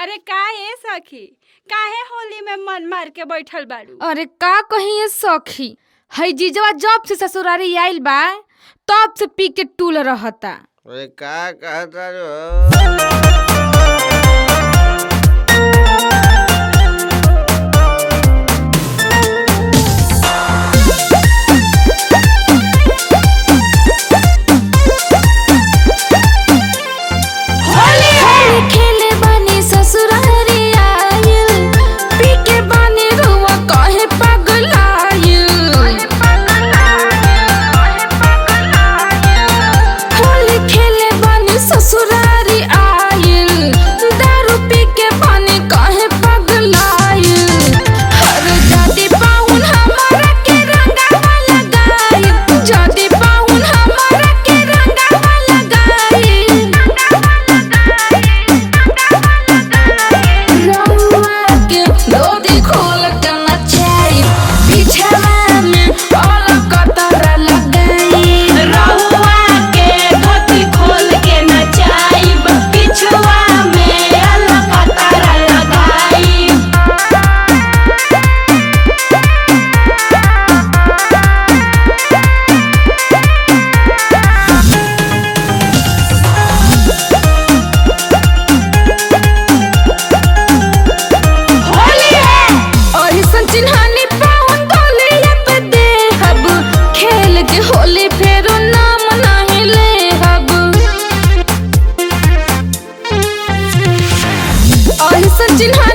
अरे का ए सखी काहे होली में मन मार के बैठल बाड़ू अरे का कही ये सखी हई जीजवा जब से ससुरारी आइल बा तब से पी के टूल रहता अरे का कहता रो होली खेले बानी ससुरारी आइल पी के बानी रुआ कहे पगलाइल होली खेले बानी ससुरारी आइल दारू पी के बानी कहे पगलाइल हर जाति पाउन हमारा के रंगा लगाई जाति पाउन हमारा के रंगा लगाई रउआ के गोदी खोल के नचाई बिछवा में अलग कतर लगाई रहुआ के धोती खोल के नचाइब पिछुआ में अलकतरा लगाई होली है और संचिन्हानी पाउन गोलिया पे दे हब खेल के होली फेरो नाम नहीं ले हब और संचिन्हानी